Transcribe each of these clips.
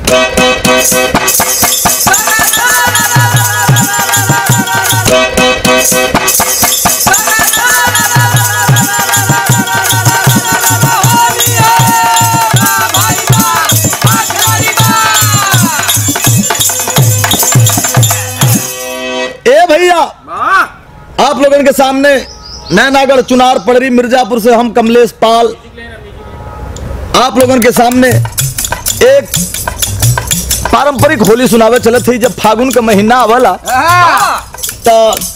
ए भैया आप लोगों के सामने नैनागढ़ चुनार पड़री मिर्जापुर से हम कमलेश पाल आप लोगों के सामने एक पारंपरिक होली सुनावे चलत थी जब फागुन का महीना आवला तो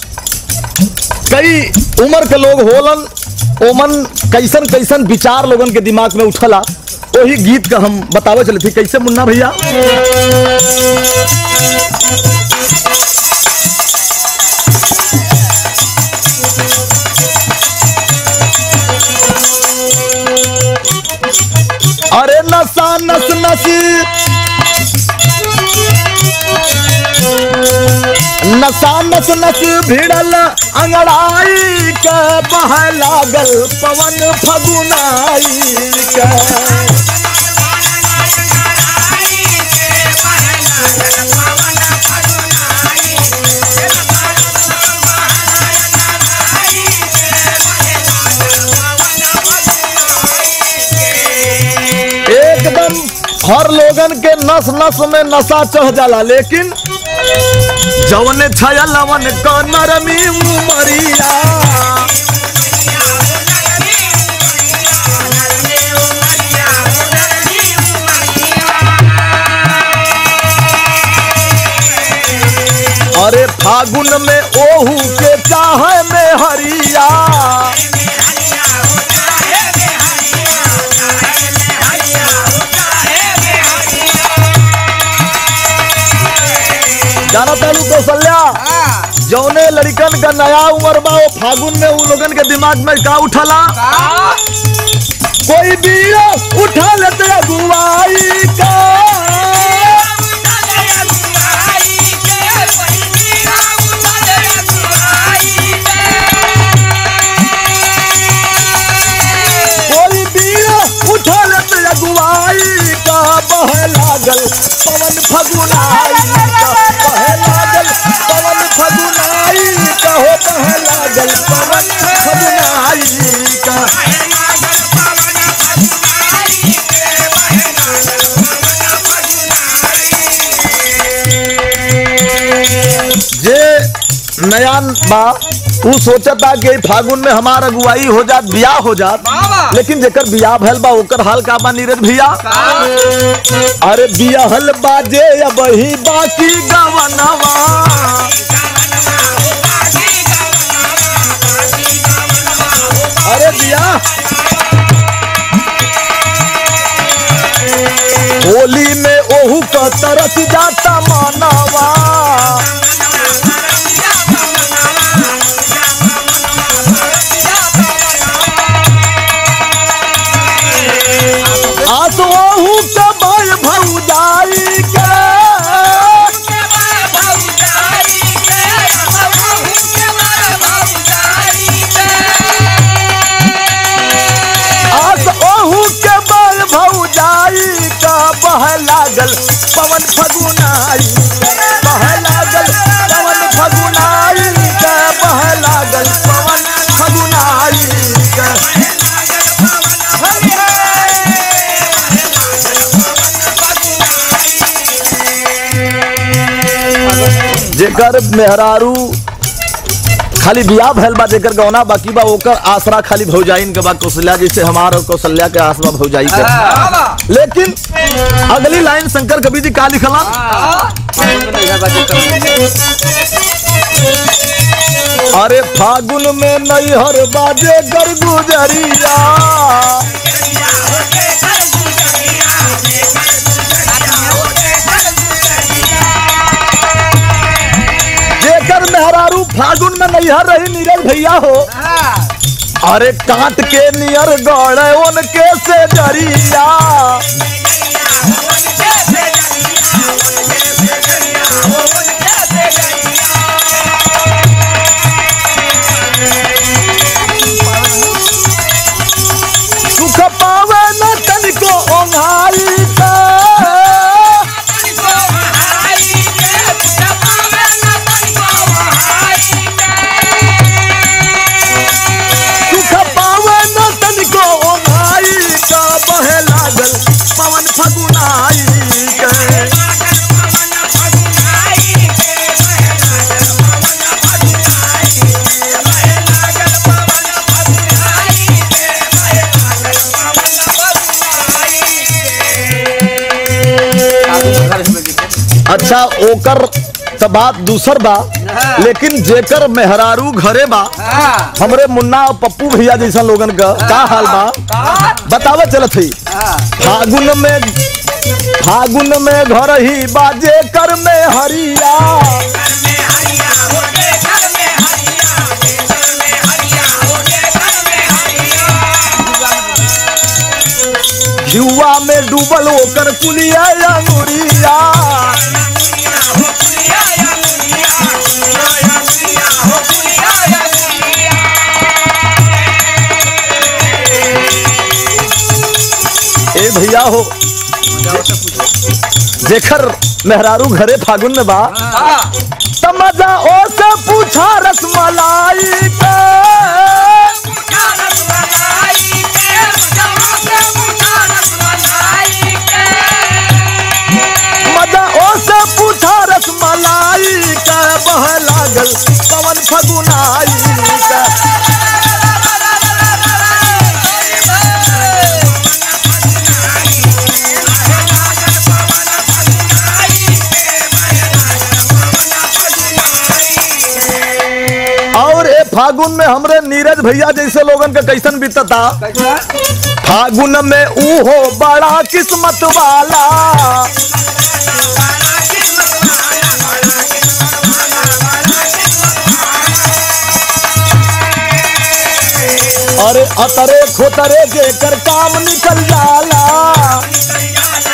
कई उम्र के लोग होलन ओमन कैसन कैसन विचार लोगन के दिमाग में उठला वही गीत का हम बतावे चले थे कैसे मुन्ना भैया अरे नशा नस नसी नशा नस नस भिड़ल अंगड़ाई के बह लागल पवन फगुनाई के एकदम हर लोगन के नस नस में नशा चढ़ जाला लेकिन जवन छया लवन क नरमी उमरिया अरे फागुन में ओहू के चाहे में हरिया जाना तालू कौशल्या जौने लड़कन का नया उम्र बा वो फागुन में उन लोगन के दिमाग में का उठला कोई बीड़ा उठा लेते अगुवाई का कोई बीड़ा उठा लेते अगुवाई का बह लागल पवन फगुनाई का बह लागल पवन फगुनाई का हो बह लागल पवन फगुनाई का जे नयान बा तू सोचता कि फागुन में हमार अगुवाई हो जात बियाह हो जात लेकिन जेकर बियाह भैल बा ओकर हाल का बा नीरज भैया अरे बियाहल बाजे अब ही बाकी गवनवा अरे बिया होली में ओहू का तरस जाता मानवा आस ओहू के भाई भौजाई के आस ओहू के बाल भौजाई का बह लागल पवन फगुनाई बह लागल पवन फगुनाई का बह लागल पवन फगुनाई का जेकर मेहरारू खाली बियाह भैल बा जेकर गौना बाकी बा ओकर आसरा खाली भौजाइन के बा कौशल्या जैसे हमार और कौशल्या के आसरा भौजाई के लेकिन अगली लाइन शंकर कवि जी का लिखला अरे फागुन में नैहर बाजे कर गुजरिया जेकर मेहरारू फागुन में नैहर रही नीरज भैया हो अरे काट के नियर गड़े उनके से जरिया सुख पावे न तनिको ओंघाई का फगुनाई के अच्छा ओकर त बात दूसर बा लेकिन जेकर मेहरारू घरे बा हमरे मुन्ना और पप्पू भैया जैसा लोगन का का हाल बा बतावे चलत ही फागुन में फागुन में घर ही बाजे कर में हरिया जुआ में डूबल ओकर कुलिया अंगुरिया ए भैया हो जेकर मेहरारू घरे फागुन में बा त मजा ओ से पूछा रसमलाई के मजा ओ से पूछा रसमलाई के बह लागल पवन फगुनाई के और ए फागुन में हमरे नीरज भैया जैसे लोगन का कैसन बीतता फागुन में ऊ हो बड़ा किस्मत वाला अरे अतरे खोतरे जेकर काम निकल जाला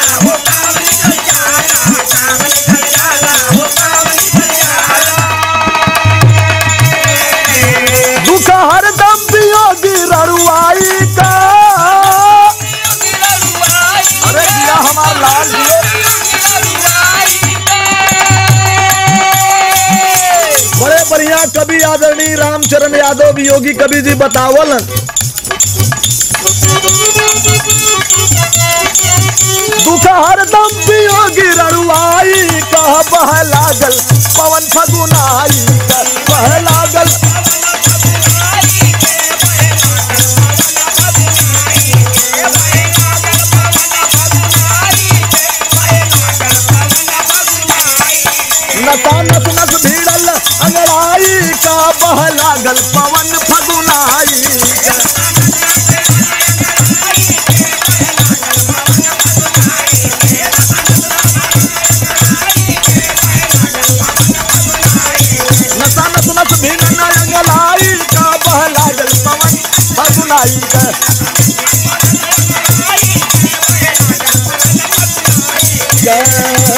दुख हरदम पियोगी रड़ुआई का अरे दिया हमार लाल दिए बड़े बढ़िया कवि आदरणीय रामचरण यादव योगी कवि जी बतावल दुख हरदम पियोगी रड़ुआई कह बह लागल पवन फगुनाई कह बह लागल नसा नस नस भीड़ल अंगड़ाई का बह लागल पवन फगुनाई का नसा नस नस भीड़ल अंगड़ाई का बह लागल पवन फगुनाई का जय